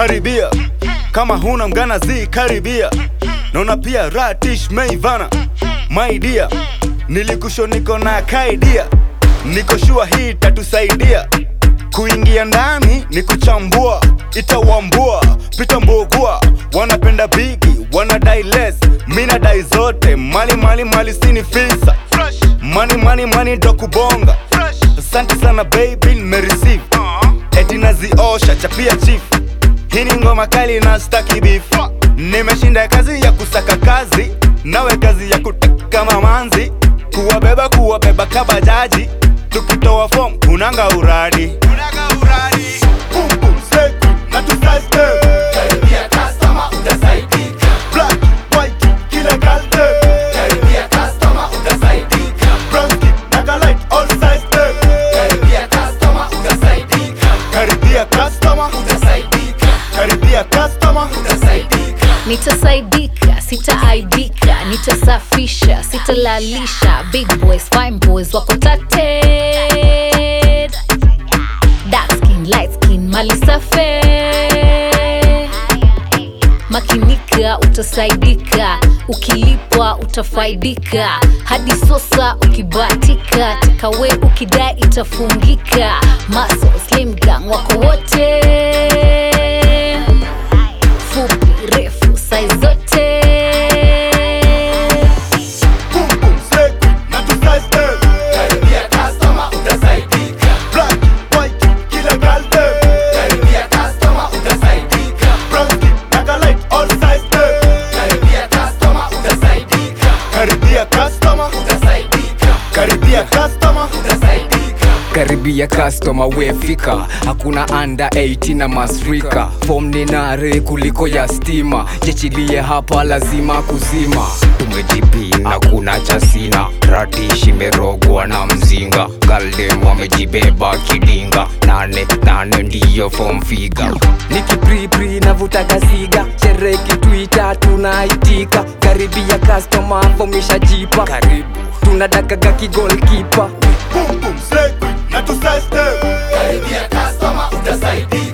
karibia kama huna mgana zi karibia naona pia ratish meivana my dear nilikusho niko na kaidia niko shua hii tatusaidia kuingia ndani ni kuchambua itawambua pita mbugua wanapenda bigi wanadai less mina dai zote mali mali mali sini fisa mani mani mani ndo kubonga asante sana baby nimereceive eti naziosha chapia chief hii ni ngoma kali na staki beef nimeshinda kazi ya kusaka kazi nawe kazi ya kutaka mamanzi kuwabeba kuwabeba kabajaji tukitoa form kunanga uradi Boom, boom, say, na tu size them. Karibia customer utasaidika. Black, white, kila kalde. Karibia customer utasaidika. Brown skin, naga light, all size them. Karibia customer utasaidika. Karibia customer, Utasaidika. karibia customer. Utasaidika. nitasaidika sitaaibika nitasafisha sitalalisha big boys fine boys wako tated dark skin light skin mali safe makinika utasaidika ukilipwa utafaidika hadi sosa ukibatika tikawe ukidai itafungika maso slim gang wako wote fupi refu sai zote Boom, boom, say, na tu size them. Karibia customer utasaidika. Black, white, kila kalde. Karibia customer utasaidika. Brown skin, naga light, all size them. Karibia customer utasaidika. Karibia customer, Utasaidika. karibia customer. Utasaidika. karibia customer wefika hakuna anda 18 na masrika fom ni nare kuliko ya stima jechilie hapa lazima kuzima tumejipina kuna chasina ratishi merogwa na mzinga galdem wamejibeba kidinga nane nane ndiyo fom figa nikipripri navutaga siga chereki twita tunaitika karibia customer fomisha jipa karibu tunadakaga kigolkipa Boom, boom, say, na tu size them. Karibia customer utasaidika.